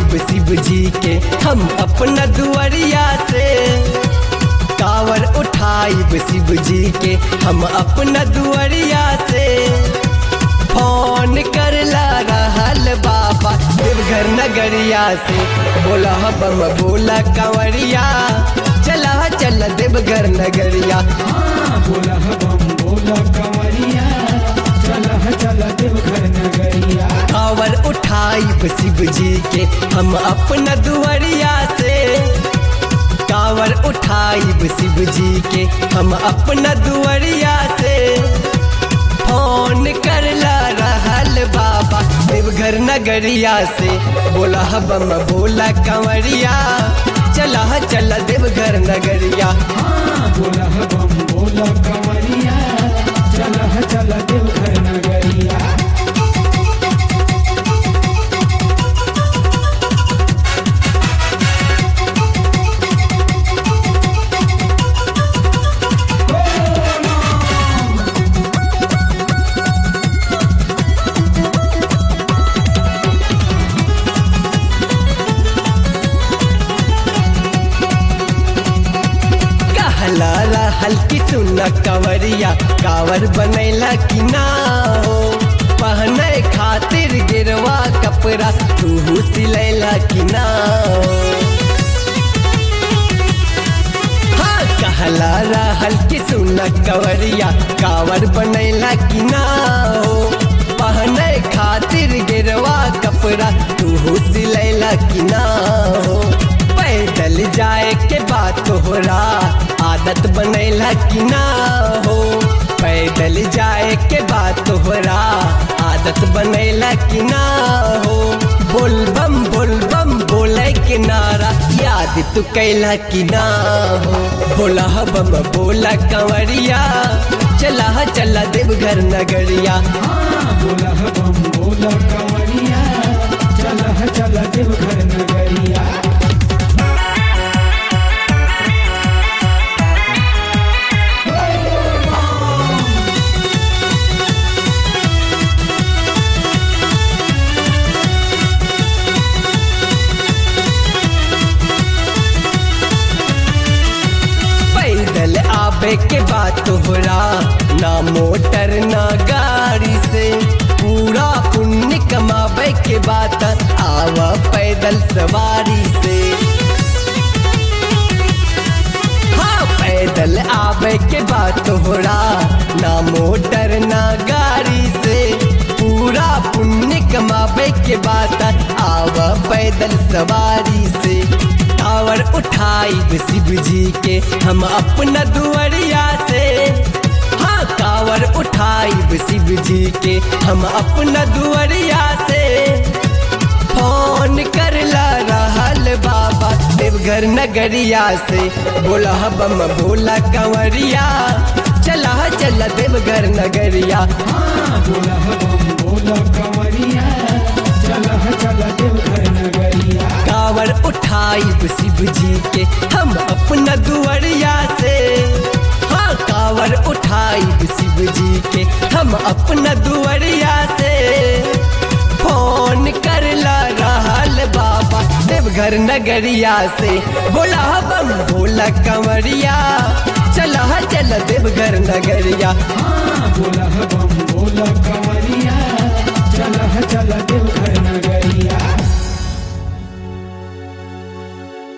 उठाइब शिव जी के हम अपना दुआरिया से कावर उठाइब शिव जी के हम अपना दुआरिया से फोन करला रहल बाबा देवघर नगरिया से बोला बम बोला कंवरिया चला चल देवघर नगरिया बोला बम बोला कंवरिया चला चला देवघर नगरिया कावर उठाइब शिव जी के हम अपना दुआरिया से कावर उठाइब शिव जी के हम अपना दुआरिया से फोन करला रहल बाबा देवघर नगरिया से बोला बम बोला कंवरिया चला चला देवघर नगरिया बोला बम बोला कंवरिया चला चला देवघर नगरिया कहला रहल की सुन कंवरिया कावर बनैला कि ना हो पहने खातिर गिरवा कपड़ा तू सिलैला कि ना हो हाँ कहला रहल की सुन कंवरिया कावर बनैला कि ना हो पहने खातिर गिरवा कपड़ा तू सिलैला कि ना हो पैदल जाए के बात तोहरा आदत बनैला कि ना हो पैदल जाए के बात तोहरा आदत बनैला कि ना हो बोल बम बोल बम बोले के नारा याद तू कैला कि ना हो बोला बम बोला कंवरिया चला चला देवघर नगरिया बोला बम बोला कंवरिया चला चला देवघर नगरिया पैदल आबे के बात तोहरा ना मोटर ना गाड़ी से पूरा पुण्य कमाबे के बात आवा पैदल सवारी से हाँ पैदल आबे के बात तोहरा ना मोटर ना गाड़ी से पूरा पुण्य कमाबे के बात आवा पैदल सवारी से कावर उठाइब शिव जी के हम अपना दुआरिया से हाँ कावर उठाइब शिव जी के हम अपना दुआरिया से फोन करला रहल बाबा देवघर नगरिया से बोला बम बोला कंवरिया चला चला देवघर नगरिया बोला बम बोला कंवरिया चला चला देवघर नगरिया कावर उठाइब शिव जी के हम अपना दुआरिया से हाँ कावर उठाइब शिव जी के हम अपना दुआरिया से फोन करला रहल बाबा देवघर नगरिया से बोला बम बोला कंवरिया चला चल देवघर नगरिया बोला बम बोला